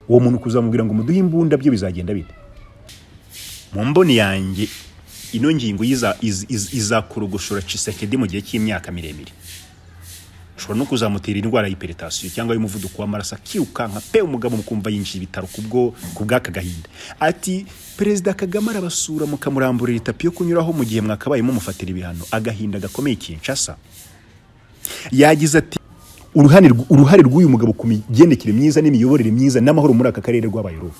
uwo muntu kuzamubwira ngo muduhe imbunda byo bizagenda bite mu mboni yanjye ino ngingo izakorogoshora cisekedi mu gihe cy'imyaka miremire ushobora no kuzamutera indwara y'iperitatisiyo cyangwa y'umuvuduko w'amaraso akirukanka pe umugabo mukumva yinjiye ibitaro kubwo bw'aka gahinda ati perezida kagame arabasura mukamuramburira itapi yo kunyuraho mu gihe mwakabayemo mufatira ibihano agahinda gakomeye kinshasa yagize ati uruhare rw'uyu mugabo ku migendekere myiza n'imiyoborere myiza n'amahoro muri aka karere rw'abayorobo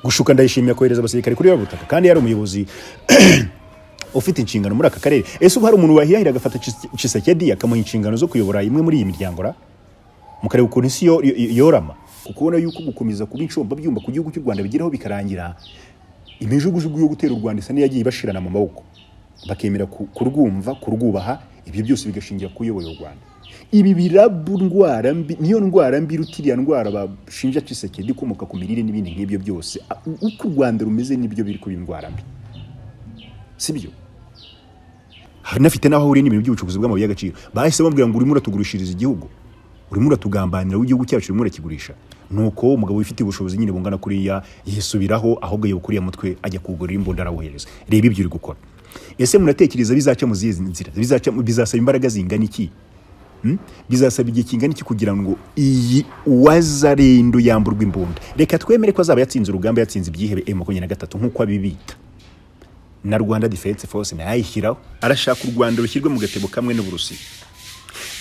gushuka ndayishimira kohereza abasirikare kuri butaka kandi yari umuyobozi ufite inshingano muri aka karere ese ubu hari umuntu wahirahira agafata cisekedi akamuha inshingano zo kuyobora imwe muri iyi miryango ra mukareba ukuntu isi yorama ukubona yuko gukomeza kuba inshomba byumba ku gihugu cy'u rwanda bigeraho bikarangira imijugujugu yo gutera u rwanda isa n'iyagiye ibashirana mu maboko bakemera kurwumva kurwubaha ibyo byose bigashingira ku uyoboye u rwanda ibi biraba indwara mbi niyo ndwara mbi rutiriya ndwara bashinja cisekedi ikomoka ku mirire n'ibindi nk'ibyo byose uko u rwanda rumeze n'ibyo biri kuba indwara mbi sibyo hanafite n'aho ahuriye n'ibintu by'ubucukuzi bw'amabuye y'agaciro bahise bambwira ngo urimo uratugurishiriza igihugu urimo uratugambanira w'igihugu cyacu urimo urakigurisha nuko umugabo wifitiye ubushobozi nyine bungana kuriya yisubiraho ahubwo yewe kuriya mutwe ajya kuwugurira imbunda arawuhereza reba ibyo uri gukora ese munatekereza bizaca mu zihe nzira bizasaba imbaraga zingana iki bizasaba igihe kingana iki kugira ngo iyi uwazarendo yamburwe imbunda reka twemere ko azaba yatsinze urugamba yatsinze ibyihebe emu makumyabiri na gatatu nk'uko abibita na rwanda defense force nayo ayishyiraho arashaka u rwanda rushyirwe mu gatebo kamwe n'uburusiya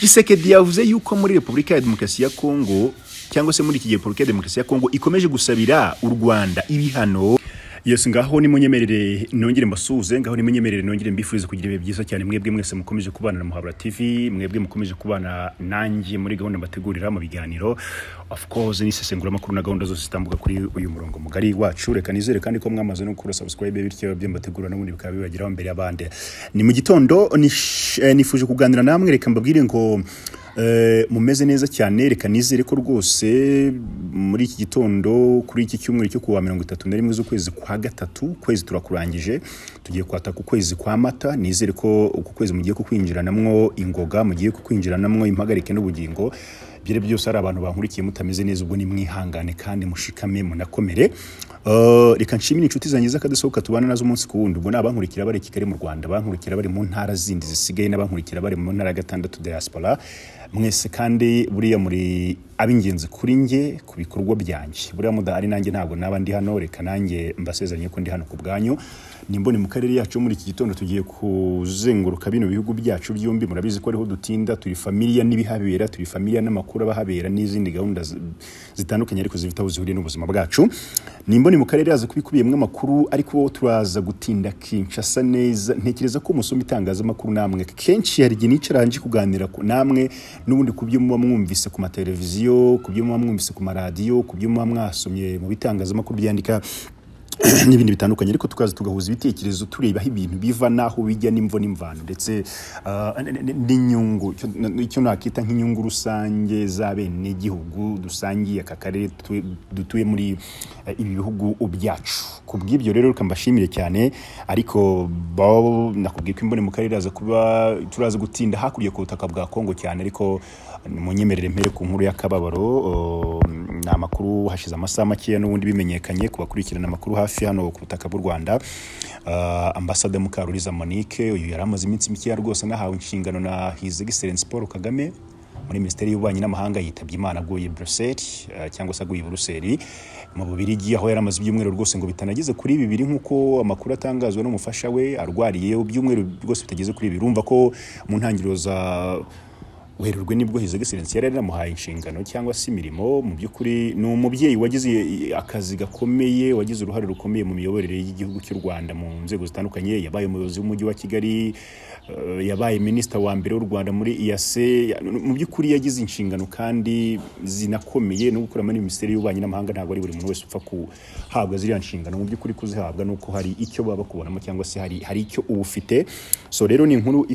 gisekedi yavuze yuko muri repubulika ya demokarasi ya kongo cyangwa se muri iki gihe repubulika ya demokarasi ya kongo ikomeje gusabira u rwanda ibihano yesi ngaho nimunyemerere nongere mbasuhuze ngaho nimunyemerere nongere mbifurize kugira ibihe byiza cyane mwebwe mwese mukomeje kubana na muhabura tv mwebwe mukomeje kubana nanjye muri gahunda mbategurira mu biganiro of course n'isesenguramakuru na gahunda zose zitambuka kuri uyu murongo mugari wacu reka nizere kandi ko mwamaze no gukora subscribe bityo ibyo mbategura n'ubundi bikaba bibageraho mbere y'abandi ni mu gitondo nifuje kuganira namwe reka mbabwire ngo mumeze neza cyane reka nizere ko rwose muri iki gitondo kuri iki cyumweru cyo kuwa mirongo itatu na rimwe z'ukwezi kwa gatatu ukwezi turakurangije tugiye kwataka ukwezi kwa mata nizere ko uku kwezi mugiye kukwinjiranamwo ingoga mugiye kukwinjiranamwo impagarike n'ubugingo byari byose ari abantu bankurikiye mutameze neza ubwo nimwihangane kandi mushikame munakomere reka nshimire inshuti zanjye z'akadusohoka tubana nazo umunsi ku wundi ubwo ni abankurikira bari kigali mu rwanda abankurikira bari mu ntara zindi zisigaye n'abankurikira bari mu ntara gatandatu diaspora mwese kandi buriya muri ab'ingenzi kuri njye ku bikorwa byanjye buriya mudahari nanjye ntabwo naba ndi hano reka nanjye mbasezeranye ko ndi hano ku bwanyu nimbone mu karere yacu muri iki gitondo tugiye kuzenguruka bino bihugu byacu byombi murabizi ko ariho dutinda turi familiya n'ibihabera turi familiya n'amakuru abahabera n'izindi gahunda zitandukanye ariko zifite aho zihuriye n'ubuzima bwacu nimbone mu karere yaza kuba ikubiyemo amakuru ariko turaza gutinda kinshasa neza ntekereza ko umusoma itangazamakuru namwe kenshi hari igihe nicara hanze kuganira namwe n'ubundi ku byo muba mwumvise ku mateleviziyo ku byo muba mwumvise ku maradiyo ku byo muba mwasomye mu bitangazamakuru byandika n'ibindi bitandukanye ariko tukaza tugahuza ibitekerezo tureba aho ibintu biva n'aho bijya n'imvo n'imvano ndetse n'inyungu icyo nakita nk'inyungu rusange z'abenegihugu dusangiye aka karere dutuye muri ibi bihugu byacu ku bw'ibyo rero reka mbashimire cyane ariko nakubwiye ko imbone mu karere kuba turaza gutinda hakurya ku butaka bwa kongo cyane ariko munyemerere mpere ku nkuru y'akababaro ni amakuru hashize amasaha makeya n'ubundi bimenyekanye ku bakurikirana amakuru hafi hano ku butaka bw'u rwanda ambasade mukaruriza monique uyu yari amaze iminsi mikeya rwose anahawe inshingano na his excellence paul kagame muri minisiteri y'ububanyi n'amahanga yitabye imana aguye buruseli cyangwa se aguye buruseli mu bubirigi aho yari amaze ibyumweru rwose ngo bitanageze kuri bibiri nk'uko amakuru atangazwa n'umufasha we arwariye ibyumweru rwose bitageze kuri bibiri urumva ko mu ntangiriro za werurwe nibwo hizo excellence yari yaramuhaye inshingano cyangwa se imirimo mu by'ukuri ni umubyeyi wagize akazi gakomeye wagize uruhare rukomeye mu miyoborere y'igihugu cy'u Rwanda mu nzego zitandukanye yabaye umuyobozi w'umujyi wa Kigali uh, yabaye minisita wa mbere w'u Rwanda muri IAC mu by'ukuri yagize inshingano kandi zinakomeye no gukora muri minisiteri y'ububanyi n'amahanga ntabwo ari buri muntu wese upfa kuhabwa ziriya nshingano mu by'ukuri kuzihabwa nuko hari icyo baba kubonamo cyangwa se hari hari icyo uba ufite so rero ni inkuru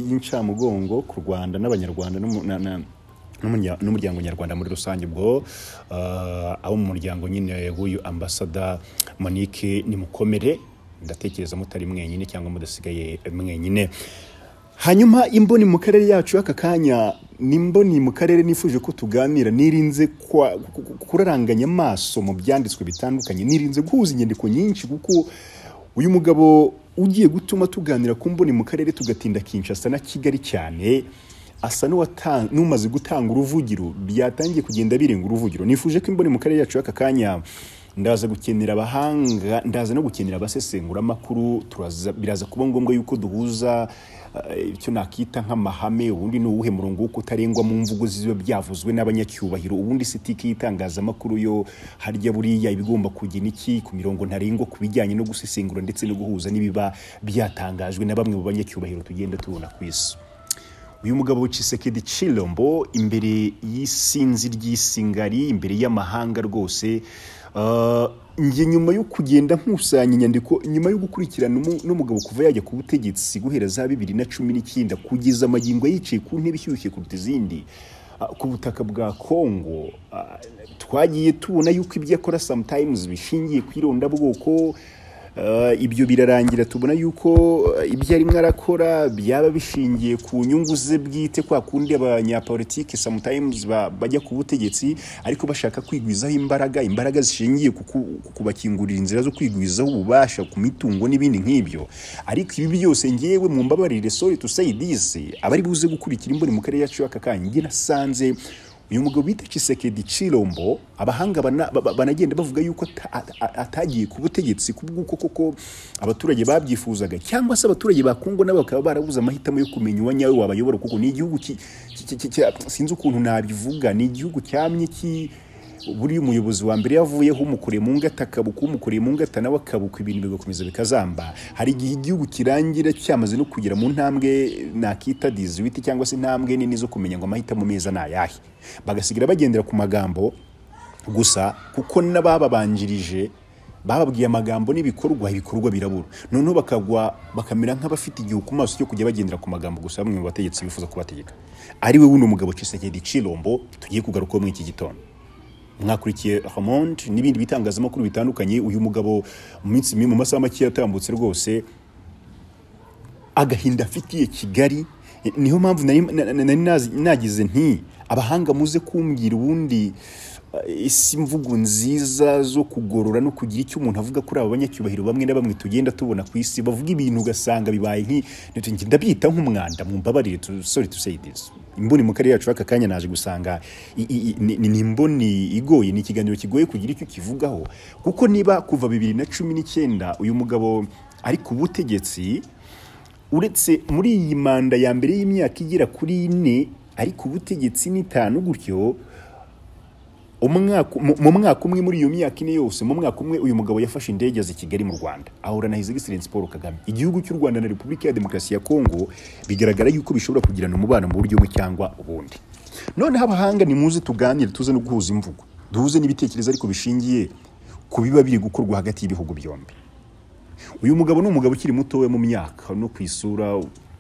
y'incamugongo ku Rwanda n'abanyarwanda n'umuryango nyarwanda muri rusange ubwo abo mu muryango nyine w'uyu ambasada monique nimukomere ndatekereza mutari mwenyine cyangwa mudasigaye mwenyine hanyuma imboni mu karere yacu y'aka kanya ni imboni mu karere nifuje ko tuganira nirinze kwa- ku- ku- kuraranganya amaso mu byanditswe bitandukanye nirinze guhuza inyandiko nyinshi kuko uyu mugabo ugiye gutuma tuganira ku mboni mu karere tugatinda kinshasa na kigali cyane asa n'uwata- n'umaze gutanga uruvugiro byatangiye kugenda birenga uruvugiro nifuje ko imboni mu karere yacu y'aka kanya ndaza gukenera abahanga ndaza no gukenera abasesenguramakuru turaza- biraza kuba ngombwa yuko duhuza eh, icyo nakita nk'amahame ubundi ni uwuhe murongo wo kutarengwa mu mvugo ziba byavuzwe n'abanyacyubahiro ubundi sitiki y'itangazamakuru yo harya buriya ibigomba kujya n'iki ku mirongo ntarengwa ku bijyanye no gusesengura ndetse no guhuza n'ibiba byatangajwe na bamwe mu banyacyubahiro tugenda tubona ku isi uyu mugabo Tshisekedi Chilombo imbere y'isinzi ry'isingari imbere y'amahanga rwose uh, njye nyuma yo kugenda nkusanya inyandiko nyuma yo gukurikirana umu- n'umugabo kuva yajya ku butegetsi guhera za bibiri na cumi n'icyenda kugeza amagingo yicaye ku ntebe ishyushye kuruta izindi uh, ku butaka bwa Kongo uh, twagiye tubona yuko ibyo akora sometimes bishingiye ku irondabwoko Uh, ibyo birarangira tubona yuko uh, ibyo arimo arakora byaba bishingiye ku nyungu ze bwite kwa kundi abanyapolitiki sometimes ba- bajya ku butegetsi ariko bashaka kwigwizaho imbaraga imbaraga zishingiye ku ku- ku kubakingurira inzira zo kwigwizaho ububasha ku mitungo n'ibindi nk'ibyo ariko ibi byose ngewe mu mbabarire sorry to say this abari buze gukurikira imboni mu karere yacu y'aka kanya njye nasanze uyu mugabo bita Tshisekedi Chilombo abahanga bana- ba- ba- banagenda bavuga yuko ata- ata- atagiye ku butegetsi kubw'uko koko abaturage babyifuzaga cyangwa se abaturage ba Kongo nabo bakaba barabuze amahitamo yo kumenya uwanyawe wabayobora kuko ni igihugu ki- ki- ki- ki- sinzi ukuntu nabivuga ni igihugu cyamye ki buriya umuyobozi wa mbere yavuyeho umukoreye mu ngata akabuka umukoreye mu ngata nawe akabuka ibintu bigakomeza bikazamba hari igihe igihugu kirangira cyamaze no kugera mu ntambwe nakita diziwiti cyangwa se intambwe nini zo kumenya ngo amahitamo meza ni ayahe bagasigira bagendera ku magambo gusa kuko n'abababanjirije bababwiye amagambo n'ibikorwa ibikorwa birabura noneho bakagwa bakamera nk'abafite igihu ku maso cyo kujya bagendera ku magambo gusa bamwe mu bategetsi bifuza kubategeka ari we wuno mugabo Tshisekedi Chilombo tugiye kugarukaho muri iki gitondo mwakurikiye Ramond n'ibindi bitangazamakuru bitandukanye uyu mugabo mu minsi mi- mu masaha make yatambutse rwose agahinda afitiye kigali eh, niyo mpamvu nari na- na- nari nazi- nagize nti abahanga muze kumbwira ubundi eh, isi mvugo nziza zo kugorora no kugira icyo umuntu avuga kuri aba banyacyubahiro bamwe na bamwe tugenda tubona ku isi bavuga ibintu ugasanga bibaye nki nti- ndabyita nk'umwanda mumbabarire tu- sorry to say this imboni mu karere yacu aka kanya naje gusanga i- i- i- ni ni imboni igoye ni ikiganiro kigoye kugira icyo kivugaho kuko niba kuva bibiri na cumi n'icyenda uyu mugabo ari ku butegetsi uretse muri iyi manda ya mbere y'imyaka igera kuri ine ariko ubutegetsi n'itanu gutyo umwaka mu mu mwaka umwe muri iyo myaka ine yose mu mwaka umwe uyu mugabo yafashe indege aza i Kigali mu Rwanda ahura na His Excellency Paul Kagame igihugu cy'u Rwanda na Repubulika ya Demokarasi ya Kongo bigaragara yuko bishobora kugirana umubano mu buryo bumwe cyangwa ubundi noneho abahanga ni muze tuganire tuze no guhuza imvugo duhuze n'ibitekerezo ariko bishingiye ku biba biri gukorwa hagati y'ibihugu byombi uyu mugabo ni umugabo ukiri muto we mu myaka no ku isura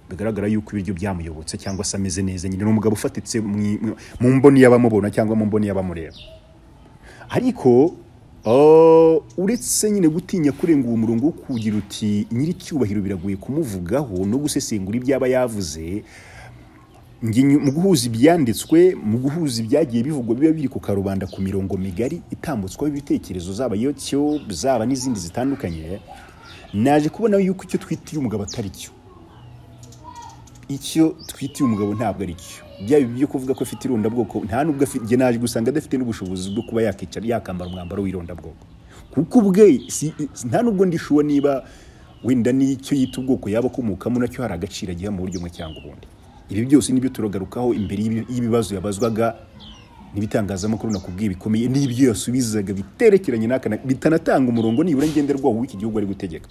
bigaragara yuko ibiryo byamuyobotse cyangwa se ameze neza nyine ni umugabo ufatitse mu- mu- mu mboni y'abamubona cyangwa mu mboni y'abamureba ariko uh, uretse nyine gutinya kurenga uwo murongo wo kugira uti nyiricyubahiro biragoye kumuvugaho no gusesengura ibyo aba yavuze Nge nyu- mu guhuza ibyanditswe mu guhuza ibyagiye bivugwa biba biri ku karubanda ku mirongo migari itambutswaho ibitekerezo zaba yotyo zaba n'izindi zitandukanye naje kubona yuko icyo twitiye umugabo atari cyo icyo twitiye umugabo ntabwo ari cyo byaba ibyo kuvuga ko afite irondabwoko nta nubwo afite njye naje gusanga adafite n'ubushobozi bwo kuba yakicara yakambara umwambaro w'irondabwoko kuko ubwe si- nta nubwo ndishuwa niba wenda n'icyo yita ubwoko yaba akomokamo nacyo hari agaciro agiha mu buryo bumwe cyangwa ubundi ibi byose nibyo turagarukaho imbere y'ibi- y'ibibazo yabazwaga n'ibitangazamakuru nakubwiye bikomeye n'ibyo yasubizaga biterekeranye n'aka na- bitanatanga umurongo nibura ngenderwaho w'iki gihugu ari gutegeka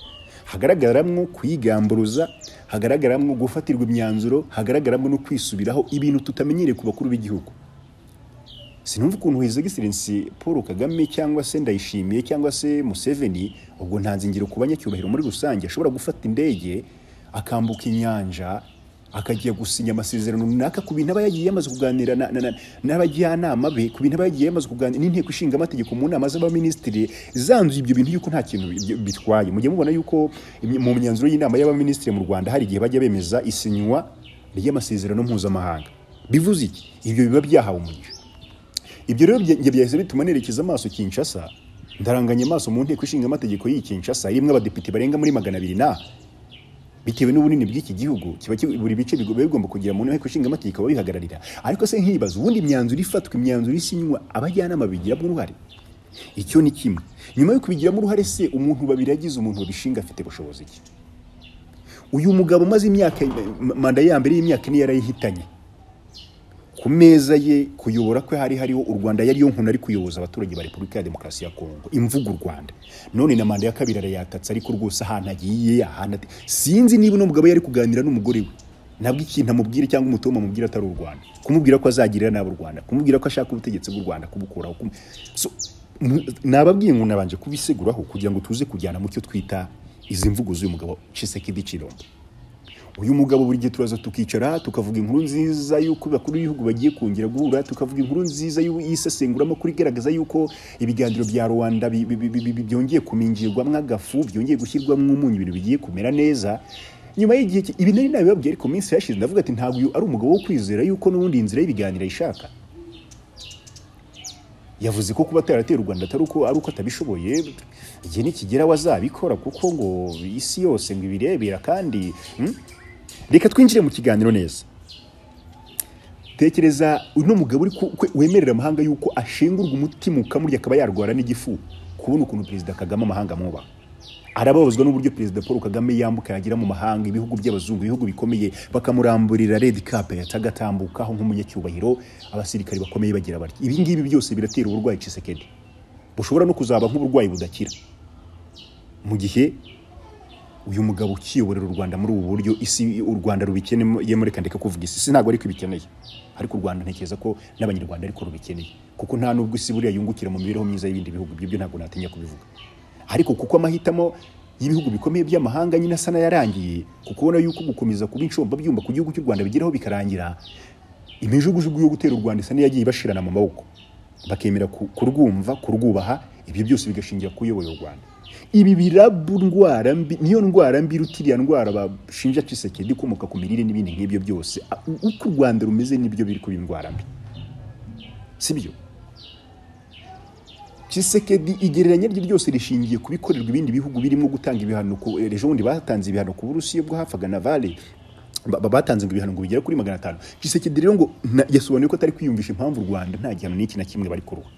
hagaragaramo kwigamburuza hagaragaramo gufatirwa imyanzuro hagaragaramo no kwisubiraho ibintu tutamenyereye ku bakuru b'igihugu sinumva ukuntu His Excellency Paul Kagame cyangwa se Ndayishimiye cyangwa se Museveni ubwo ntanze ingiro ku banyacyubahiro muri rusange ashobora gufata indege akambuka inyanja akajya gusinya amasezerano runaka ku bintu aba yagiye yamaze kuganira na- na- na- n'abajyanama be ku bintu aba yagiye yamaze kuganira n'inteko ishinga amategeko mu nama z'abaminisitiri zanzuye ibyo bintu yuko nta kintu bi- bitwaye mujye mubona yuko imye- mu myanzuro y'inama y'abaminisitiri mu Rwanda hari igihe bajya bemeza isinywa ry'amasezerano mpuzamahanga bivuze iki ibyo biba byahawe umugisha ibyo rero bya- njye byahise bituma nerekeza amaso kinshasa ndaranganya amaso mu nteko ishinga amategeko y'iyi kinshasa irimo abadepite barenga muri magana abiri na bitewe n'ubunini bw'iki gihugu kiba ki- buri bice bigo- biba bigomba kugira mu nteko ishinga amategeko ababihagararira ariko se nkibaza ubundi imyanzuro ifatwa imyanzuro isinywa abajyanama bigiramo uruhare icyo ni kimwe nyuma yo kubigiramo uruhare se umuntu babiragize umuntu babishinga afite bushobozi ki uyu mugabo umaze imyaka manda ya mbere y'imyaka ine yarayihitanye ku meza ye kuyobora kwe hari hariho u Rwanda yari yo nkuna ari kuyoboza abaturage ba Repubulika ya Demokarasi ya Kongo imvugo u Rwanda none na manda ya kabiri arayatatse ariko rwose ahantu agiye ahantu ati sinzi niba uno mugabo yari kuganira n'umugore we nabwo ikintu amubwira cyangwa umutima amubwira atari u Rwanda kumubwira ko azagirira nabi u Rwanda kumubwira ko ashaka ubutegetsi bw'u Rwanda kubukuraho kum... so, mu- nababwiye ngo nabanje kubiseguraho kugira ngo tuze kujyana mu cyo twita izi mvugo z'uyu mugabo Tshisekedi Chilombo uyu mugabo buri gihe turaza tukicara tukavuga inkuru nziza y'uko bakuru b'ibihugu bagiye kongera guhura tukavuga inkuru nziza y'u- y'isesenguramukuru igaragaza y'uko ibiganiro bya rwanda bi- bi- bi- bi- byongeye kumingirwamo agafu byongeye gushyirwamo umunyu ibintu bigiye kumera neza nyuma y'igihe ki- ibi nari nabibabwiye ariko minsi yashize ndavuga ati ntabwo uyu ari umugabo wo kwizera y'uko n'ubundi inzira y'ibiganiro ayishaka yavuze ko kuba ataratera u Rwanda atari uko ari uko atabishoboye igihe nikigera wazabikora kuko ngo isi yose ngo ibirebera kandi hmm? reka twinjire mu kiganiro neza tekereza uno mugabo uri ku- kwe- wemerera amahanga yuko ashingurwa umutima ukamurya akaba yarwara n'igifu kubona ukuntu perezida kagame amahanga amwubaha arababazwa n'uburyo perezida paul kagame yambuka yagira mu mahanga ibihugu by'abazungu ibihugu bikomeye bakamuramburira red cap atagatambukaho nk'umunyacyubahiro abasirikare bakomeye bagira batya ibi ngibi byose biratera uburwayi cisekedi bushobora no kuzaba nk'uburwayi budakira mu gihe uyu mugabo ukiyoborera u Rwanda muri ubu buryo isi u Rwanda rubikeneye muri kandika kuvuga isi isi ntabwo ariko ibikeneye ariko u Rwanda ntekereza ko n'abanyarwanda ariko rubikeneye kuko nta nubwo isi buriya yungukira mu mibereho myiza y'ibindi bihugu ibyo byo ntabwo natinya kubivuga ariko kuko amahitamo y'ibihugu bikomeye by'amahanga nyine asa n'ayarangiye kuko ubona yuko gukomeza kuba inshomba byumba ku gihugu cy'u Rwanda bigeraho bikarangira imijugujugu yo gutera u Rwanda isa n'iyagiye ibashirana mu maboko bakemera ku- kurwumva kurwubaha ibyo byose bigashingira ku uyoboye u Rwanda ibi birabu ndwara mbi niyo ndwara mbi iruta iriya ndwara bashinja Tshisekedi ikomoka ku mirire n'ibindi nk'ibyo byose A- u- uko u Rwanda rumeze nibyo biri kuba indwara mbi sibyo Tshisekedi igereranya rye ryose rishingiye ku bikorerwa ibindi bihugu birimo gutanga ibihano ku eh, ejo bundi batanze ibihano ku Burusiya bwo hafaga Naval ba- ba- batanze ngo ibihano ngo bigere kuri magana atanu Tshisekedi rero ngo na- yasobanuye ko atari kwiyumvisha impamvu u Rwanda nta gihano n'iki na kimwe bari kuruha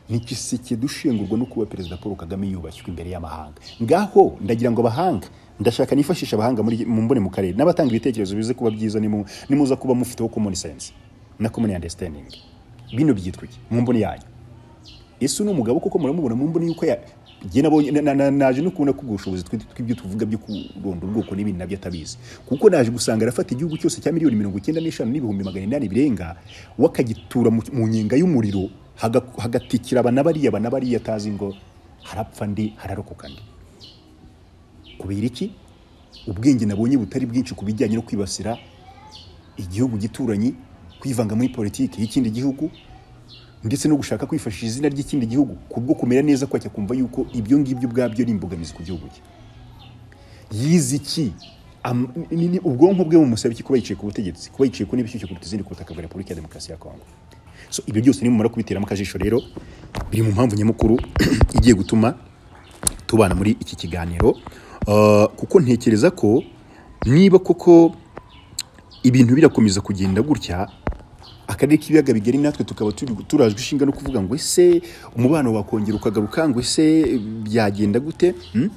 ni Tshisekedi ushingurwa no kuba perezida Paul Kagame yubashywe imbere y'amahanga ngaho ndagira ngo abahanga ndashaka nifashisha abahanga muri mu mbone mu karere n'abatanga ibitekerezo bize kuba byiza nimu- nimuza kuba mufiteho common sense na common understanding bino byitwa iki mu mbone yanyu ese uno mugabo koko muramubona mu mbone yuko ya jye nabonye na- na- na- naje no kubona ko ubwo bushobozi twe- tw'ibyo tuvuga byo kurondora ubwoko n'ibindi nabyo atabizi kuko naje gusanga arafata igihugu cyose cya miliyoni mirongo icyenda n'eshanu n'ibihumbi magana inani birenga we akagitura mu mu nyenga y'umuriro haga- hagatikira aba na bariya aba na bariya atazi ngo harapfa ndi hararokoka ndi kubera iki ubwenge nabonye butari bwinshi ku bijyanye no kwibasira igihugu gituranyi kwivanga muri politiki y'ikindi gihugu ndetse no gushaka kwifashisha izina ry'ikindi gihugu kubwo kumera neza kwacyo kumva yuko ibyo ngibyo ubwabyo ari imbogamizi ku gihugu cye yize iki Am- ni- ni- ubwonko bwe bumusaba iki kuba yicaye ku butegetsi kuba yicaye ku n'ibishyushyu kuruta izindi ku butaka bwa repubulika ya demokarasi ya kongo so ibyo byose nimumara kubiteramo akajisho rero biri mu mpamvu nyamukuru igiye gutuma tubana muri iki kiganiro Uh, kuko ntekereza ko niba koko ibintu birakomeza kugenda gutya akarere k'ibiyaga bigari natwe tukaba turi turajwe ishinga no kuvuga ngo ese umubano wakongera ukagaruka ngo ese byagenda gute Hmm?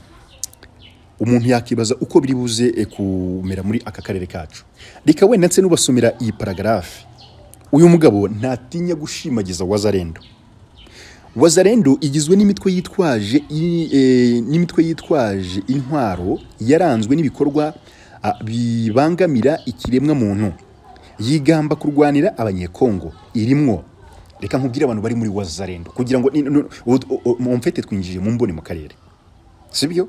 umuntu yakibaza uko biri buze eh, kumera muri aka karere kacu reka wenda nse n'ubasomera iyi paragarafe uyu mugabo ntatinya gushimagiza wazarendo wazarendo igizwe n'imitwe yitwaje i- eh, n'imitwe yitwaje intwaro yaranzwe n'ibikorwa ah, bibangamira ikiremwa muntu yigamba kurwanira abanyekongo irimwo reka nkubwire abantu bari muri wazarendo kugira ngo ni- nu- u- u- u- mumfete twinjiye mu mbone mu karere sibyo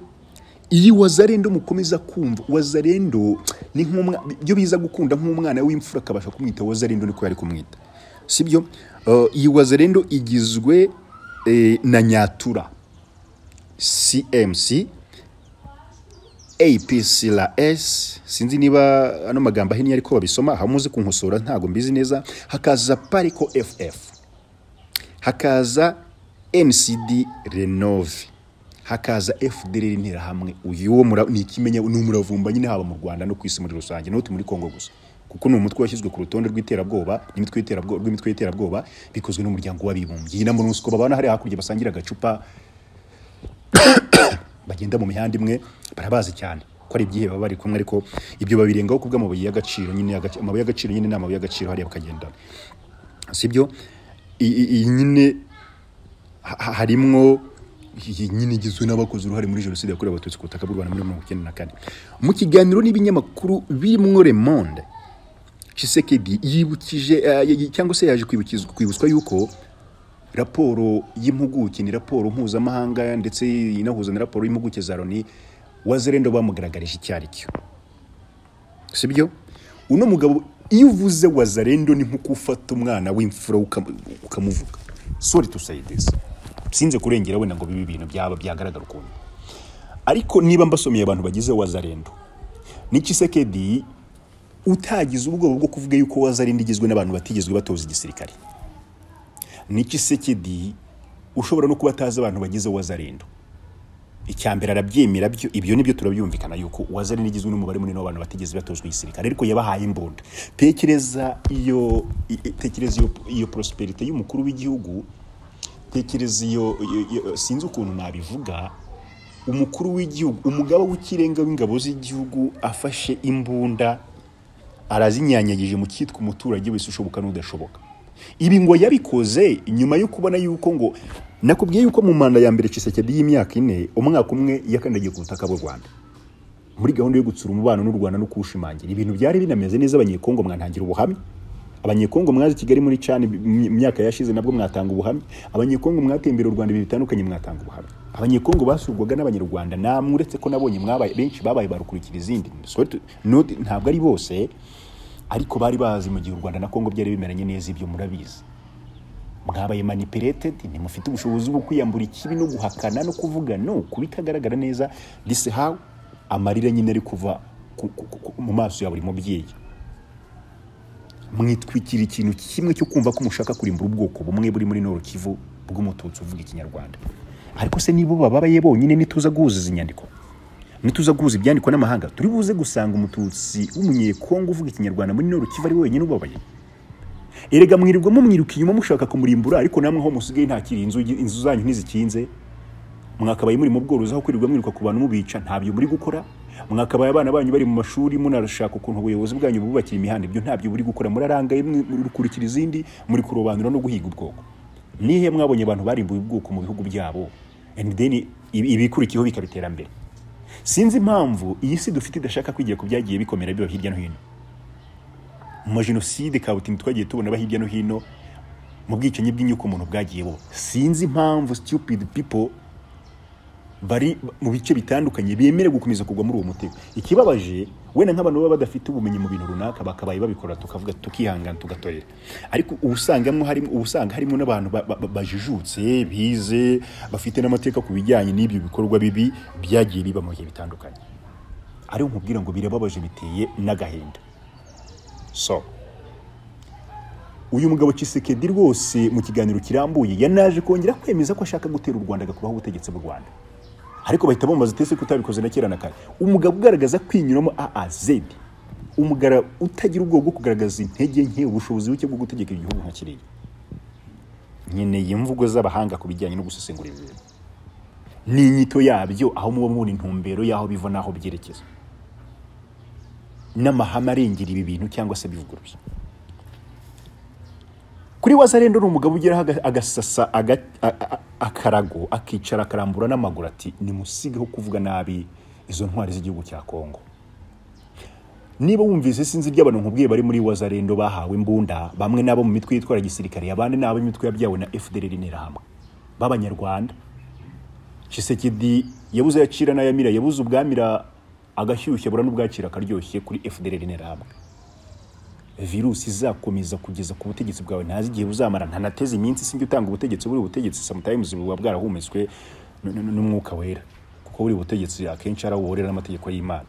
iyi wazarendo mukomeza kumva wazarendo ni nk'umwa byo biza gukunda nk'umwana w'imfura akabasha kumwita wazarendo niko yari kumwita sibyo uh, iyi wazarendo igizwe eh, na nyatura cmc APCRS sinzi niba ano magambo ahinnye ariko babisoma hamuze kunkosora ntabwo mbizi neza hakaza pariko FF hakaza NCD Renove hakaza FDR interahamwe uyu wo mura- ni ikimenya ni umuravumba nyine haba mu Rwanda no ku isi muri rusange n'uti muri Kongo gusa kuko ni umutwe washyizwe ku rutonde rw'iterabwoba n'imitwe y'iterabwoba rw'imitwe y'iterabwoba bikozwe n'umuryango w'abibumbye na MONUSCO babana hari hakurya basangira agacupa bagenda mu mihanda imwe barabazi cyane ko ari ibyihebe baba bari kumwe ariko ibyo babirengaho kubwo amabuye y'agaciro nyine y'agac- amabuye y'agaciro nyine ni amabuye y'agaciro hariya bakagendana sibyo I- i- iyi nyine ha- ha- harimwo iyi nyine igizwe n'abakoze uruhare muri jenoside yakorewe abatutsi ku butaka bw'u rwanda muri mirongo icyenda na kane mu kiganiro n'ibinyamakuru birimwo le monde Tshisekedi yibukije eh, y- cyangwa se yaje kwibukizwa- kwibutswa yuko raporo y'impuguke ni raporo mpuzamahanga ndetse inahuza na raporo y'impuguke za loni wazerendo bamugaragarije icyo ari cyo sibyo uno mugabo iyo uvuze wazarendo ni nko gufata umwana w'imfura ukam- ukamuvuga sorry to say this sinze kurengera wenda ngo bibe ibintu byaba byagaragara ukuntu ariko niba mbasomeye abantu bagize wazarendo ni Tshisekedi utagize ubwoba bwo kuvuga yuko wazarendo igizwe n'abantu batigizwe batoza igisirikare ni Tshisekedi ushobora no kuba atazi abantu bagize wazarendo icya mbere arabyemera byo ibyo nibyo turabyumvikana yuko wazari n'igizwe n'umubare munini w'abantu batigeze batozwa igisirikare ariko yabahaye imbunda tekereza iyo i- i- tekereza iyo, iyo prosperity y'umukuru w'igihugu tekereza iyo, iyo, iyo sinzi ukuntu nabivuga umukuru w'igihugu umugaba w'ikirenga w'ingabo z'igihugu afashe imbunda arazinyanyagije mu cyitwa umuturage wese ushoboka n'udashoboka ibi ngo yabikoze nyuma yo kubona yuko ngo nakubwiye yuko mu manda ya mbere Tshisekedi y'imyaka ine umwaka umwe yakandagiye ku butaka bw'u Rwanda muri gahunda yo gutsura umubano n'u Rwanda no kuwushimangira ibintu byari binameze neza abanyekongo mwantangira ubuhamya abanyekongo mwazi Kigali muri cani mu myaka yashize nabwo mwatanga ubuhamya abanyekongo mwatembera u Rwanda ibintu bitandukanye mwatanga ubuhamya abanyekongo basurwaga n'abanyarwanda namwe uretse ko nabonye mwabaye benshi babaye barukurikira izindi Sorry to- not- ntabwo ari bose ariko bari bazi mu gihe u rwanda na kongo byari bimeranye neza ibyo murabizi mwabaye manipulated ntimufite ubushobozi bwo kwiyambura ikibi no guhakana no kuvuga no ku bitagaragara neza dise hawe amarira nyine ari kuva ku- ku- ku- ku- mu maso ya buri mubyeyi mwitwikira ikintu kimwe cyo kumva ko mushaka kurimbura ubwoko bumwe buri muri noro kivu bw'umututsi uvuga ikinyarwanda ariko se nibo bababaye bonyine nituza guhuza izi nyandiko nituza guhuza ibyandikwa n'amahanga turi buze gusanga umututsi w'umunyekongo uvuga ikinyarwanda muri noro kivu ari we wenyine ubabaye erega mwirirwamo mwiruka inyuma mushaka kumurimbura ariko namwe aho musigaye ntakiri inzu inzu zanyu ntizikinze mwakabaye muri mu bworozi aho kwirirwa mwiruka ku bantu mubica ntabyo muri gukora mwakabaye abana banyu bari mu mashuri munarashaka ukuntu ubuyobozi bwanyu bubakira imihanda ibyo ntabyo buri gukora murarangaye mwe- murikurikira izindi muri kurobanura no guhiga ubwoko nihe mwabonye abantu barimbuye ubwoko mu bihugu byabo and then ibi- ibikurikiyeho bikaba iterambere sinzi impamvu iyi si dufite idashaka kwigira ku byagiye bikomera biba hirya no hino mu majenoside kabutindi twagiye tubona aba hirya no hino mu bwicanyi bw'inyuko umuntu bwagiye buba sinzi impamvu stupid people bari mu bice bitandukanye bemerewe gukomeza kugwa muri uwo mutego ikibabaje wenda nk'abantu baba badafite ubumenyi mu bintu runaka bakabaye babikora tukavuga tukihangana tugatorera ariko uba usangamo harimo uba usanga harimo n'abantu ba- ba- ba- bajijutse bize bafite n'amateka ku bijyanye n'ibyo bikorwa bibi byagiye biba mu bihe bitandukanye ariyo nkubwira ngo birababaje biteye n'agahinda so uyu mugabo Tshisekedi rwose mu kiganiro kirambuye yanaje kongera kwemeza ko ashaka gutera u Rwanda agakubaho ubutegetsi bw'u Rwanda ariko bahita bambaza itese ko utabikoze na kera na kare umugabo ugaragaza kwinyuramo AAZ umugara utagira ubwoba bwo kugaragaza intege nke ubushobozi buke bwo gutegeka igihugu nka kiriya nkeneye imvugo z'abahanga ku bijyanye no gusesengura ibintu n'inyito yabyo aho muba mubona intumbero y'aho biva n'aho byerekeza n'amahame arengera ibi bintu cyangwa se bivuguruza kuri wazarendo ni umugabo ugeraho aga- agasasa aga- a- a- akarago akicara akarambura n'amaguru ati nimusigeho kuvuga nabi izo ntwari z'igihugu cya kongo niba wumvise sinzi ry'abantu nkubwiye bari muri wazarendo bahawe imbunda bamwe n'abo mu mitwe yitwara gisirikare abandi n'abo imitwe yabyawe na fdr n'interahamwe b'abanyarwanda Tshisekedi yabuze yacira n'ayamira yabuze ubwamira agashyushya bura n'ubwakira akaryoshye kuri FDLR n'interahamwe virusi izakomeza kugeza ku butegetsi bwawe ntazi igihe buzamara ntanateze iminsi sinjye utanga ubutegetsi buri butegetsi sometimes buba bwarahumetswe n- n- n'umwuka wera kuko kuba buri butegetsi akenshi ari aho buhurira n'amategeko y'imana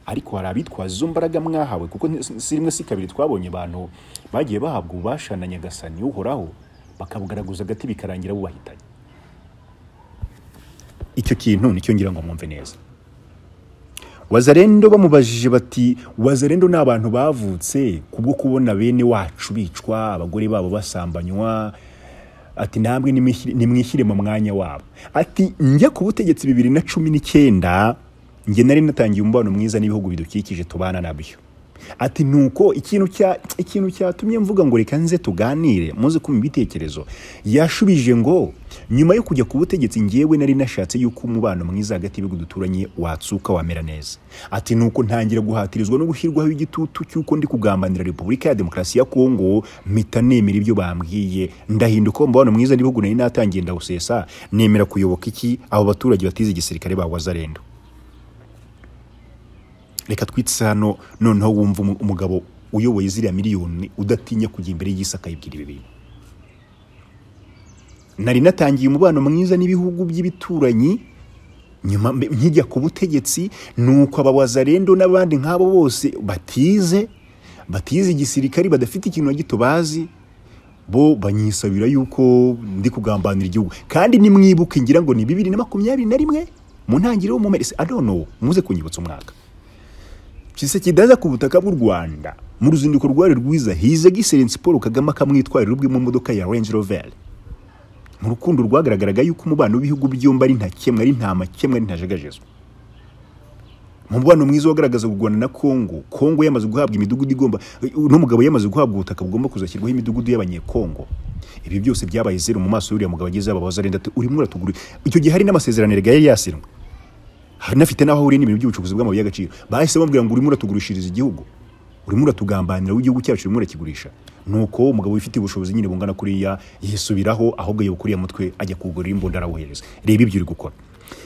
ariko hari abitwaza izo mbaraga mwahawe kuko nti- si rimwe si kabiri twabonye abantu bagiye bahabwa ububasha na nyagasani uhoraho bakabugaragaza agati bikarangira bubahitanye icyo kintu nicyo ngira ngo mwumve neza wazarendo bamubajije bati wazarendo ni abantu bavutse kubwo kubona bene wacu bicwa abagore babo basambanywa ati namwe nimwishyi- nimwishyire mu mwanya wabo ati njya ku butegetsi bibiri na cumi n'icyenda njye nari natangiye umubano mwiza n'ibihugu bidukikije tubana nabyo ati nuko ikintu cya ikintu cyatumye mvuga ngo reka nze tuganire muze kumva ibitekerezo yashubije ngo nyuma yo kujya ku butegetsi njyewe nari nashatse yuko umubano mwiza hagati y'ibihugu duturanye watsuka wamera neza ati nuko ntangira guhatirizwa no gushyirwaho igitutu cy'uko ndi kugambanira repubulika ya demokarasi ya kongo mpita nemera ibyo bambwiye ndahinduka umubano mwiza n'ibihugu nari natangiye ndawusesa nemera kuyoboka iki abo baturage batize igisirikare ba wazarendo reka twitse hano noneho wumva umu- umugabo uyoboye ziriya miliyoni udatinya kujya imbere y'isi akayibwira ibi bintu nari natangiye umubano mwiza n'ibihugu by'ibituranyi nyuma mbe- nkijya ku butegetsi nuko abawazarendo n'abandi nk'abo bose batize batize igisirikari badafite ikintu na gito bazi bo banyisabira yuko ndi kugambanira igihugu kandi nimwibuke ngira ngo ni bibiri na makumyabiri na rimwe mu ntangiriro mu mpera adono muze kunyibutsa umwaka kidaza ku butaka bw'u rwanda mu ruzinduko rwari rwiza hize giserensi paul kagame akamwitwarira ubwe mu modoka ya range rover mu rukundo rwagaragaraga yuko umubano w'ibihugu byombi ari ntakemwe ari nta makemwe ari ntajagajezwa mu mubano mwiza wagaragaza u rwanda na kongo kongo yamaze guhabwa imidugudu igomba uno mugabo yamaze guhabwa ubutaka bugomba kuzashyirwaho imidugudu y'abanyekongo ibi byose byabaye zeru mu maso y'uriya mugabo ageze ababaza arenda ati urimo uratugura icyo gihe hari n'amasezerano erega yari yasinywe hanafite n'aho ahuriye n'ibintu by'ubucukuzi bw'amabuye y'agaciro bahise bamubwira ngo urimo uratugurishiriza igihugu urimo uratugambanira w'igihugu cyacu urimo urakigurisha nuko umugabo wifitiye ubushobozi nyine bungana kuriya yisubiraho ahubwo yoba kuriya mutwe ajya kugurira imbunda arawuhereza reba ibyo uri gukora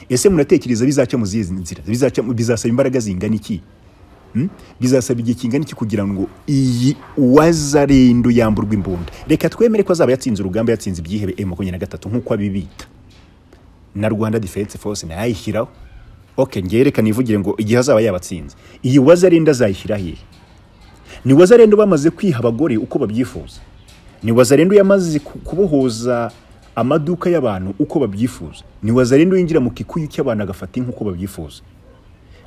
ese muratekereza bizaca mu zihe nzira bizaca bizasaba imbaraga zingana iki Hmm? bizasaba igihe kingana iki kugira ngo iyi uwazarendo yamburwe imbunda reka twemere ko azaba yatsinze urugamba yatsinze ibyihebe makumyabiri na gatatu nk'uko abibita na rwanda defense force ntayishyiraho ok ngereka nivugire ngo igihe azaba yabatsinze iyi wazarinda azayishyira hehe ni wazarenda bamaze kwiha abagore uko babyifuza ni wazarenda yamaze ku- kubohoza amaduka y'abantu uko babyifuza ni wazarenda yinjira mu kikuyu cy'abantu agafata inka uko babyifuza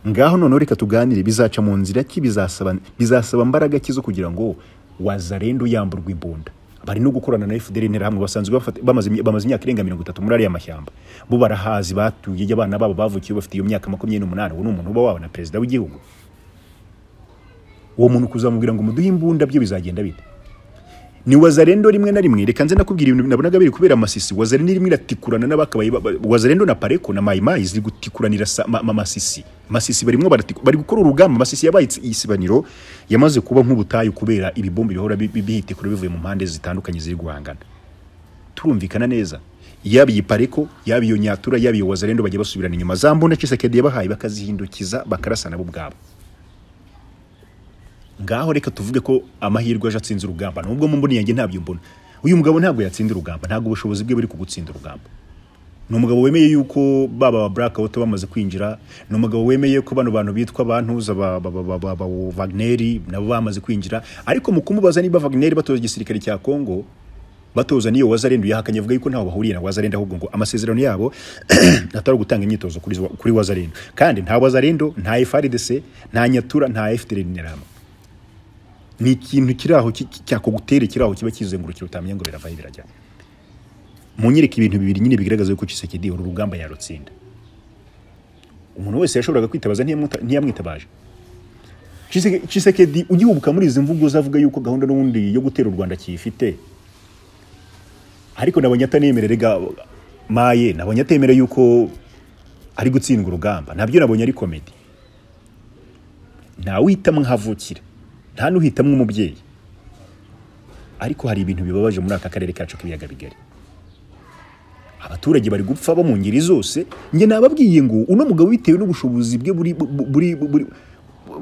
ngaho noneho reka tuganire bizaca mu nzira ki bizasaba bizasaba mbaraga ki zo kugira ngo wazarendo yamburwa imbunda bari no gukorana na FDL interahamwe basanzwe bafata- bamaze imy- bamaze imyaka irenga mirongo itatu muri ariya mashyamba bo barahazi batuye abana babo bavukiye bafite iyo myaka makumyabiri n'umunani uwo ni umuntu uba wabona perezida w'igihugu uwo muntu kuzamubwira ngo muduhe imbunda byo bizagenda bite ni wazarendo rimwe na rimwe reka nze nakubwira ibintu nabonaga biri kubera amasisi wazarendo irimo iratikurana n'abakabaye ba- ba- wazarendo na pareko na mayimayi ziri gutikuranira sa- ma- ma- amasisi amasisi barimo baratiku- bari gukora urugamba amasisi yabaye itsi- isibaniro yamaze kuba nk'ubutayu kubera ibibombe bihora bi- bi- bihitikura bivuye mu mpande zitandukanye ziri guhangana turumvikana neza yaba iyi pareko yaba iyo nyatura yaba iyo wazarendo bajya basubirana inyuma za mbunda cisekedi yabahaye bakazihindukiza bakarasa nabo ubwabo ngaho reka tuvuge ko amahirwe aje atsinze urugamba nubwo mu mboni yanjye ntabyo mbona uyu mugabo ntabwo yatsinda urugamba ntabwo ubushobozi bwe buri kugutsinda urugamba ni umugabo wemeye yuko baba ba black out bamaze kwinjira ni umugabo wemeye ko bano bantu bitwa bantuza ba, ba, ba, ba, ba, ba Wagneri nabo bamaze kwinjira ariko mu kumubaza niba Wagneri batoza igisirikare cya Kongo batoza niyo wazarendo yahakanye avuga yuko ntaho bahuriye na wazarendo ahubwo ngo amasezerano yabo atari ugutanga imyitozo kuri, kuri wazarendo kandi nta wazarendo nta FRDC nta nyatura nta FDL interahamwe ni ikintu kiri aho ki- ki- cyakugutera kiri aho kiba kizengurukira utamenya ngo biravaho birajya munyereke ibintu bibiri nyine bigaragaza yuko Tshisekedi uru rugamba yarutsinda umuntu wese yashoboraga kwitabaza ntiyamuta- ntiyamwitabaje Chiseke- Tshisekedi ugihubuka muri izi mvugo uzavuga yuko gahunda n'ubundi yo gutera u Rwanda kiyifite ariko nabonye atanemere rega maye nabonye atemera yuko ari gutsindwa urugamba nabyo nabonye ari komedi ntawuhitamo nk'avukira nta n'uhitamo umubyeyi ariko hari ibintu bibabaje muri aka karere kacu k'ibiyaga bigari abaturage bari gupfa bo mu ngeri zose njye nababwiye ngo uno mugabo bitewe n'ubushobozi bwe buri buri buri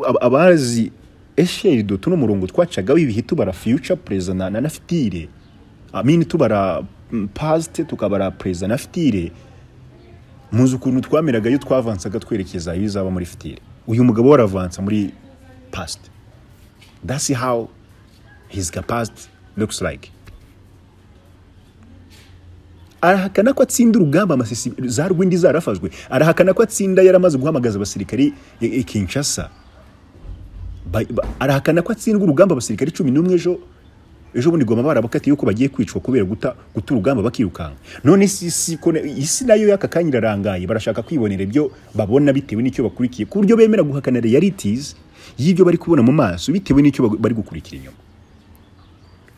ab- abazi esheri doto n'umurongo twacagaho ibihe tubara future perezida na, na, na fitire amini tubara mm, past tukabara perezida na fitire muzi ukuntu twameraga iyo twavansaga twerekeza ibizaba muri fitire uyu mugabo we aravansa muri past that's how his capacity looks like arahakana ko atsinda urugamba amasisi za rwindi zarafashwe arahakana ko atsinda yaramaze guhamagaza abasirikari i i Kinshasa Ba- ba- arahakana ko atsindwa urugamba abasirikari cumi n'umwe ejo ejo bundi goma barabakatiye yuko bagiye kwicwa kubera guta guta urugamba bakirukanka none si si ko ne- isi nayo y'aka kanya irarangaye barashaka kwibonera ibyo babona bitewe n'icyo bakurikiye ku buryo bemera guhakana realities y'ibyo bari kubona mu maso bitewe n'icyo bag- bari gukurikira inyuma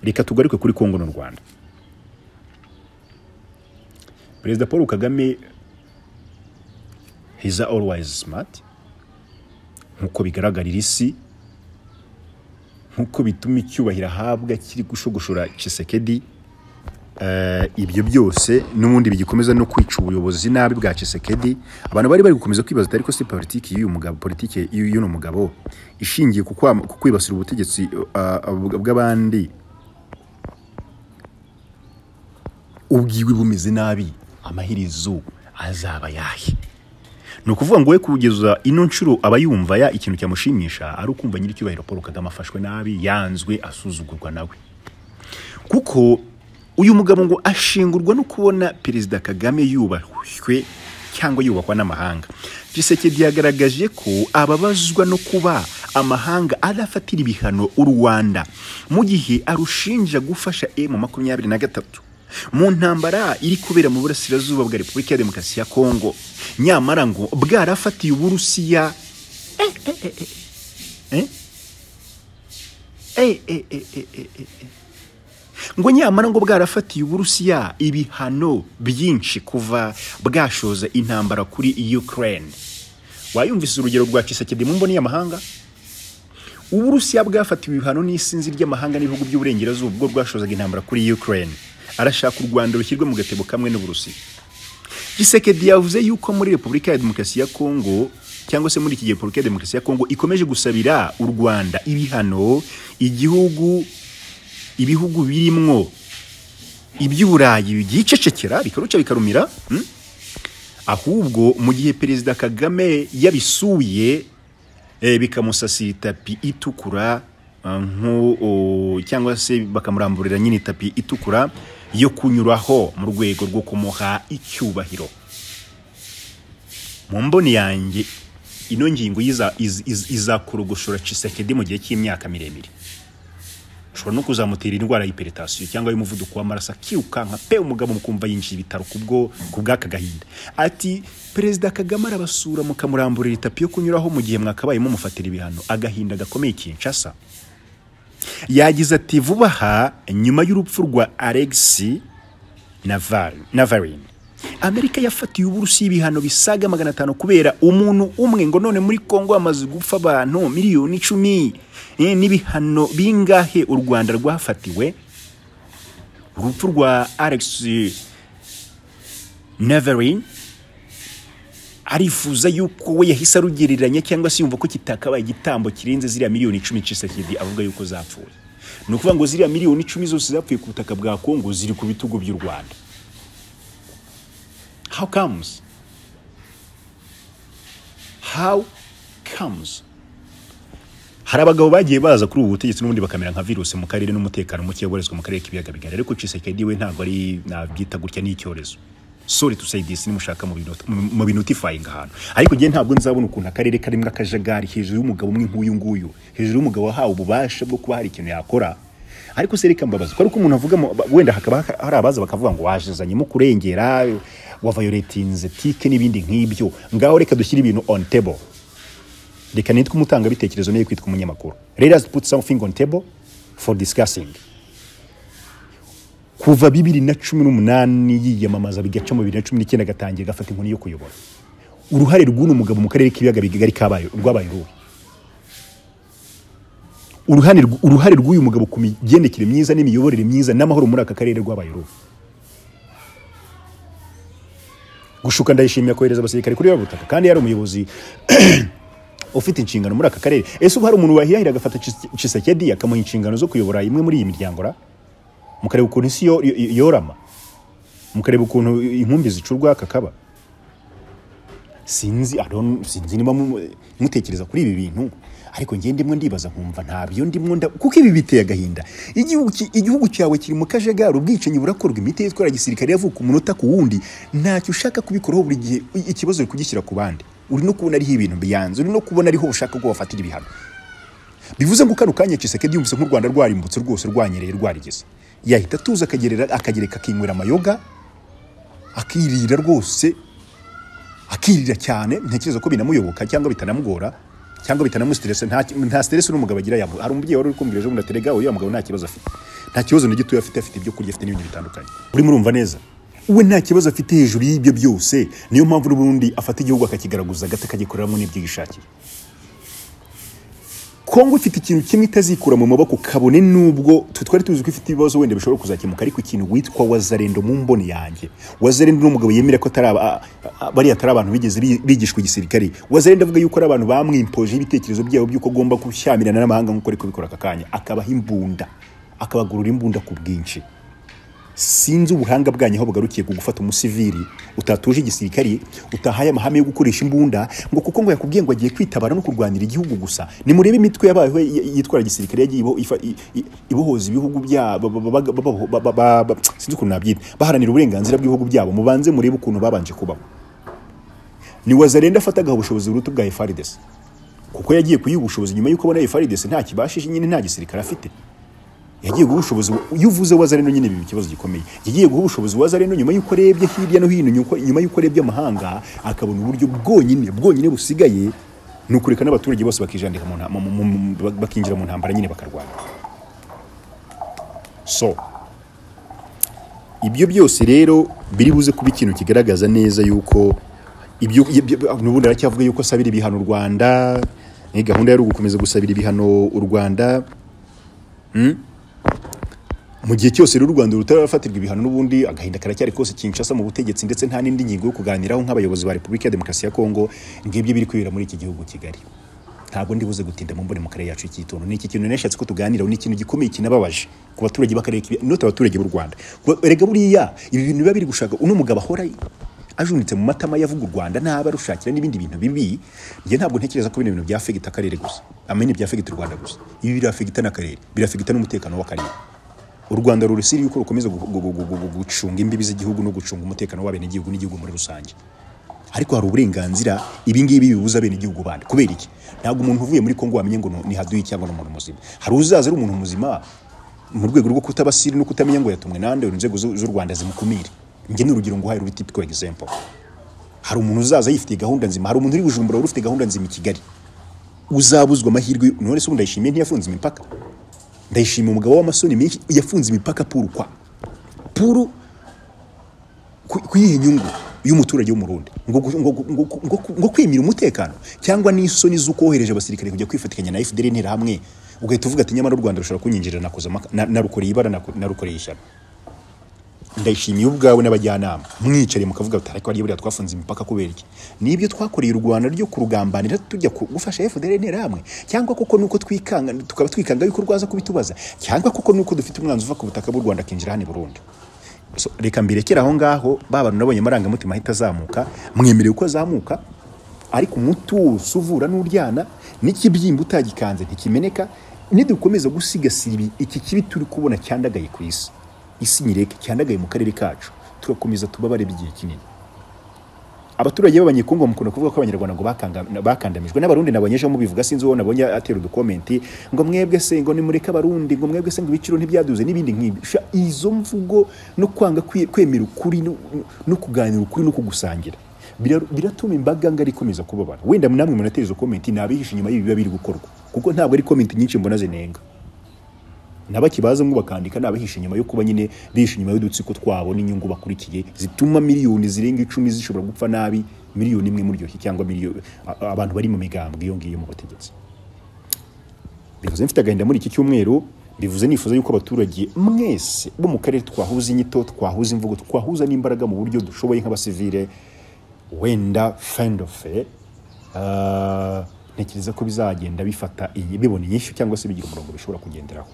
reka tugaruke kuri kongo n'u rwanda perezida paul kagame he's always smart nk'uko bigaragarira isi nk'uko bituma icyubahiro ahabwa kiri gushogoshora Tshisekedi Eh, ibyo byose n'ubundi bigikomeza no kwica ubuyobozi nabi bwa Tshisekedi abantu bari bari gukomeza kwibaza ariko si politiki y'uyu mugabo politiki y'uyu mugabo ishingiye ku kwam- ku kwibasira ubutegetsi eh, bw- bw'abandi ubwiwe bumeze nabi amaherezo azaba yahe ni ukuvuga ngo we kugeza ino nshuro aba yumva ya ikintu cyamushimisha ari ukumva nyir'icyubahiro paul kagame afashwe nabi yanzwe asuzugurwa nawe kuko uyu mugabo ngo ashingurwa no kubona perezida kagame yubahwe cyangwa yubahwa n'amahanga gisekedi yagaragaje ko ababazwa no kuba amahanga adafatira ibihano u rwanda mu gihe arushinja gufasha emu makumyabiri na gatatu mu ntambara iri kubera mu burasirazuba bwa repubulika ya demokarasi ya kongo nyamara ngo bwarafatiye uburusiya eh, eh, eh, eh, eh. Eh, eh, eh, eh, eh, eh, eh ngo nyamara ngo bwarafatiye uburusiya ibihano byinshi kuva bwashoza intambara kuri ukraine wayumvise urugero rwa kisekedi mu mboni y'amahanga uburusiya bwafatiwe ibihano n'isinzi ry'amahanga n'ibihugu by'uburengerazuba ubwo bwashozaga intambara kuri ukraine arashaka u rwanda rushyirwe mu gatebo kamwe n'uburusiya gisekedi yavuze yuko muri repubulika ya demokarasi ya kongo cyangwa se muri iki gihe repubulika ya demokarasi ya kongo ikomeje gusabira u rwanda ibihano igihugu ibihugu birimwo iby'uburayi byicecekera bikaruca bikarumira mm? ahubwo mu gihe perezida kagame yabisuye eh, bikamusasira itapi itukura ah, nko o, cyangwa se bakamuramburira nyine itapi itukura yo kunyuraho mu rwego rwo kumuha icyubahiro mu mboni yanjye ino ngingo yiza- iz- iz- izakorogoshora Tshisekedi mu gihe cy'imyaka miremire ushobora no kuzamutera indwara y'iperitasiyo cyangwa y'umuvuduko w'amaraso akirukanka pe umugabo mukumva yinjiye ibitaro kubwo ku bw'aka gahinda ati perezida kagame arabasura mukamuramburira itapi yo kunyuraho mu gihe mwakabayemo mufatira ibihano agahinda gakomeye kinshasa yagize ati vuba aha nyuma y'urupfu rwa alexi Naval- Navalny Amerika yafatiye uburusiya ibihano bisaga magana atanu kubera umuntu umwe ngo none muri Kongo hamaze gupfa abantu miliyoni icumi Eh, n'ibihano bingahe u Rwanda rwafatiwe urupfu rwa Alex Neverin arifuza yuko we yahise arugereranya cyangwa se yumva ko kitakabaye igitambo kirenze ziriya miliyoni icumi Tshisekedi avuga yuko zapfuye ni ukuvuga ngo ziriya miliyoni icumi zose zapfuye ku butaka bwa Kongo ziri ku bitugu by'u Rwanda How comes? How comes? Hari abagabo bagiye baza kuri ubu butegetsi n'ubundi bakamera nka virusi mu karere n'umutekano muke ubarizwa mu karere k'ibiyaga bigari ariko Tshisekedi we ntabwo ari nabyita gutya n'icyorezo sorry to say this nimushaka mu binota- mu- mu binutifying ahantu ariko njye ntabwo nzabona ukuntu akarere karimo akajagari hejuru y'umugabo umwe nk'uyu nguyu hejuru y'umugabo wahawe ububasha bwo kuba hari ikintu yakora ariko se reka mbabaza ko ari uko umuntu avuga mu- ba- wenda hakaba ha- hari abaza bakavuga ngo wajizanyemo kurengera wavayoretinze tike n'ibindi nk'ibyo ngaho reka dushyire ibintu on table reka nitwe umutangabitekerezo niyo kwitwa umunyamakuru let us put something on table for discussing kuva bibiri na cumi n'umunani yiyamamaza bigaca mu bibiri na cumi n'icyenda agatangira agafata inkoni yo kuyobora uruhare rw'uno mugabo mu karere k'ibiyaga bigari kabaye rwabaye uruhe uruhare uruhare rw'uyu mugabo ku migendekere myiza n'imiyoborere myiza n'amahoro muri aka karere rwabaye uruhe gushuka ndayishimiye kohereza abasirikare kuri ya butaka kandi yari umuyobozi ufite inshingano muri aka karere ese ubu hari umuntu wahirahira agafata Tshis- Tshisekedi akamuha inshingano zo kuyobora imwe muri iyi miryango ra mukareba ukuntu isi yo- yo- yorama mukareba ukuntu inkumbi zicurwa kakaba sinzi I don't- sinzi niba mu- mutekereza kuri ibi bintu ariko njye ndimo ndibaza nkumva ntabyo ndimo nda kuko ibi biteye agahinda igihugu ki- igihugu cyawe kiri mu kajagari ubwicanyi burakorwa imiti yitwara gisirikare yavuka umunota ku wundi ntacyo ushaka kubikoraho buri gihe i- ikibazo uri kugishyira ku bandi uri no kubona ariho ibintu biyanze uri no kubona ariho ushaka ko wafatira ibihano bivuze ngo kano kanya Tshisekedi yumvise nk'u Rwanda rwarimbutse rwose rwanyereye rwarigeze yahita atuza akagerera akagereka akinywera amayoga akirira rwose akirira cyane ntekereza ko binamuyoboka cyangwa bitanamugora cyangwa bitanamusitirese nta nta stress n'umugabo agira yamu hari umubyeyi wari uri kumvira ejo bundi ati rega uyu mugabo nta kibazo afite nta kibazo na gitoya afite afite ibyo kurya afite n'ibindi bitandukanye uri murumva neza we nta kibazo afite hejuru y'ibyo byose niyo mpamvu n'ubundi afata igihugu akakigaragaza agata akagikoreramo n'ibyo yishakiye kongo ifite ikintu kimwe itazikura mu maboko kabone n'ubwo twe twari tuzi ko ifite ibibazo wenda bishobora kuzakemuka ariko ikintu witwa wazarendo mu mboni yanjye wazarendo ni umugabo yemera ko atari aba- a- a- bariya atari abantu bigeze bi- bigishwa igisirikare wazarendo avuga yuko ari abantu bamwimpoje ibitekerezo byabo by'uko agomba gushyamirana n'amahanga nk'uko ari kubikora aka kanya akabaha imbunda akabagurura imbunda ku bwinshi sinzi ubuhanga bwanyu aho bugarukiye ku gufata umusivili utatuje igisirikari utahaye amahame yo gukoresha imbunda ngo kuko ngo yakubwiye ngo agiye kwitabara no kurwanira igihugu gusa nimurebe imitwe yabayeho y- y- yitwara igisirikare yagiye ibo- ifa- i- i- ibohoza ibihugu byabo sinzi ukuntu nabyita baharanira uburenganzira bw'ibihugu byabo mubanze murebe ukuntu babanje kubaho ni wazarenda afataga ubushobozi buruta bwa efaridesi kuko yagiye kuyiha ubushobozi nyuma y'uko abona efaridesi nta kibashije nyine nta gisirikare afite yagiye guha ubushobozi iyo uvuze wazareno nyine biba ikibazo gikomeye yagiye guha ubushobozi wazareno nyuma y'uko arebye hirya no hino nyuko- nyuma y'uko arebye amahanga akabona uburyo bwonyine bwonyine busigaye ni ukureka n'abaturage bose bakijandika mu nta- mu- mu- mu- bakinjira mu ntambara nyine bakarwana so ibyo byose rero biri buze kuba ikintu kigaragaza neza yuko ibyo ibyo- n'ubundi aracyavuga yuko asabira ibihano u Rwanda eh, gahunda yari ugukomeza gusabira ibihano u Rwanda mu gihe cyose rero u Rwanda rutarafatirwa ibihano n'ubundi agahinda karacyari kose Kinshasa mu butegetsi ndetse nta n'indi ngingo yo kuganiraho nk'abayobozi ba Repubulika ya Demokarasi ya Kongo ngibyo biri kwibera muri iki gihugu Kigali ntabwo ndibuze gutinda mu mbone mu karere yacu y'ikituntu ni iki kintu nashatse ko tuganiraho ni ikintu gikomeye kinababaje ku baturage b'akarere kibi note abaturage b'u Rwanda Kuba- erega buriya ibi bintu biba biri gushaka uno mugabo ahora ajunitse mu matama yavuga u Rwanda ntaba rushakira n'ibindi bintu bibi njye ntabwo ntekereza ko bino bintu byafegita akarere gusa amene byafegita u Rwanda gusa ibi birafegita n'akarere birafegita n'umutekano w'akarere u rwanda rurusiri yuko rukomeza gu- gu- gu- gu- gu- gucunga imbibi z'igihugu no gucunga umutekano w'abenegihugu n'igihugu muri rusange ariko hari uburenganzira ibingibi bibuza abenegihugu bandi kubera iki ntabwo umuntu uvuye muri kongo wamenye ngo ni haduyi cyangwa ni umuntu muzima hari uzaza ari umuntu muzima mu rwego rwo kutabasiri no kutamenya ngo yatumwe nande inzego z'u z'u rwanda zimukumire njye ni urugero nguhaye ruri tipiko example hari umuntu uzaza yifitiye gahunda nzima hari umuntu uri bujumbura wari ufite gahunda nzima i kigali uzabuzwa amahirwe none se ubu ndayishimiye ntiyafunze imipaka ndayishima umugabo w'amasoni menshi yafunze imipaka puru kwa puru ku- ku yihe nyungu y'umuturage w'umurundi ngo gu- ngo gu- ngo gu- ngo ku- ngo kwimira umutekano cyangwa n'isoni z'uko wohereje abasirikare kujya kwifatikanya na FDL interahamwe ugahita uvuga ati nyamara u Rwanda rushobora kunyinjirira nakoze amaka- na- narukoreye ibara nako- narukoreye ishyano ndayishimiye ubwawe n'abajyanama mwicare mukavuga ati ariko hariya buriya twafunze imipaka kubera iki nibyo twakoreye u rwanda ryo kurugambanira tujya ku- gufasha fdr interahamwe cyangwa koko nuko twikanga tukaba twikanga yuko rwaza kubitubaza cyangwa koko nuko dufite umwanzi uva ku butaka bw'u rwanda akinjira hano i burundi So, reka mbirekere aho ngaho ba bantu nabonye amarangamutima ahita azamuka mwemerewe ko azamuka ariko umutuzo uvura n'uryana n'ikibyimba utagikanze ntikimeneka nidukomeza gusigasira ibi- iki kibi turi kubona cyandagaye ku isi isi nyireke cyandagaye mu karere kacu tugakomeza tubabare igihe kinini abaturage b'abanyekongo mukunda kuvuga ko abanyarwanda ngo bakanga- bakandamijwe n'abarundi nabonyejeho mubivuga sinzi uwo nabonye atera udukomenti ngo mwebwe se ngo nimureke abarundi ngo mwebwe se ngo ibiciro ntibyaduze n'ibindi nk'ibyo Sha, izo mvugo no kwanga kwi- kwemera ukuri no- no- no kuganira ukuri no kugusangira Bira- biratuma imbaga ngari ikomeza kubabara wenda namwe munatera izo komenti nabihishe inyuma y'ibi biba biri gukorwa kuko ntabwo ari komenti nyinshi mbona zinenga nabakibazamo bakandika nabahisha inyuma yo kuba nyine bihisha inyuma y'udutsiko twabo n'inyungu bakurikiye zituma miliyoni zirenga icumi zishobora gupfa nabi miliyoni imwe muri iyo cyangwa miliyoni a- abantu bari mu migambwe iyo ngiyo mu bategetsi bivuze mfite agahinda muri iki cyumweru bivuze nifuza yuko abaturage mwese bo mu karere twahuza inyito twahuza imvugo twahuza n'imbaraga mu buryo dushoboye nk'abasivile wenda fendofe ntekereza ko bizagenda bifata iyi bibona inyishyu cyangwa se bigira umurongo bishobora kugenderaho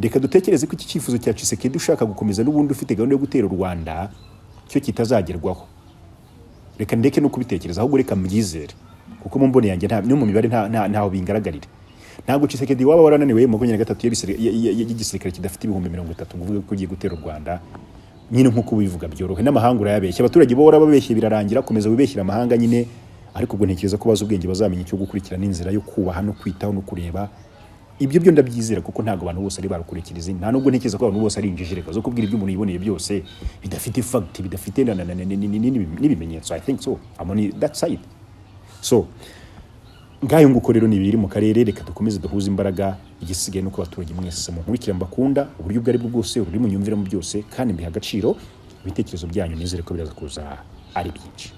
reka dutekereze ko iki cyifuzo cya Tshisekedi ushaka gukomeza n'ubundi ufite gahunda yo gutera u Rwanda cyo kitazagerwaho reka ndeke no kubitekereza ahubwo reka mbyizere kuko mu mbone yanjye nta no mu mibare nta nta- ntaho bingaragarira ntabwo Tshisekedi waba warananiwe mu makumyabiri na gatatu y'abisire- y- y- y- y'igisirikare kidafite ibihumbi mirongo itatu ngo uvuge ko ugiye gutera u Rwanda nyine nk'uko ubivuga byorohe n'amahanga urayabeshya abaturage bo warababeshye birarangira komeza wibeshyira amahanga nyine ariko ubwo ntekereza ko bazi ubwenge bazamenya icyo gukurikirana inzira yo kubaha no kwitaho no kureba ibyo byo ndabyizera kuko ntabwo abantu bose ari barukurikiriza nta nubwo ntekereza ko abantu bose ari injijireka zo kubwira ibyo umuntu yiboneye byose bidafite fact bidafite na- na- na- na- na- na- na- na- n'ibimenyetso i think so i'm on that side so ngayo nguko rero ni ibiri mu karere reka dukomeze duhuze imbaraga igisigaye nuko abaturage mwese munkurikira mbakunda uburyo ubwo ari bwo bwose uburyo munyumviramo byose kandi mbiha agaciro ibitekerezo byanyu nizere ko biraza kuza ari byinshi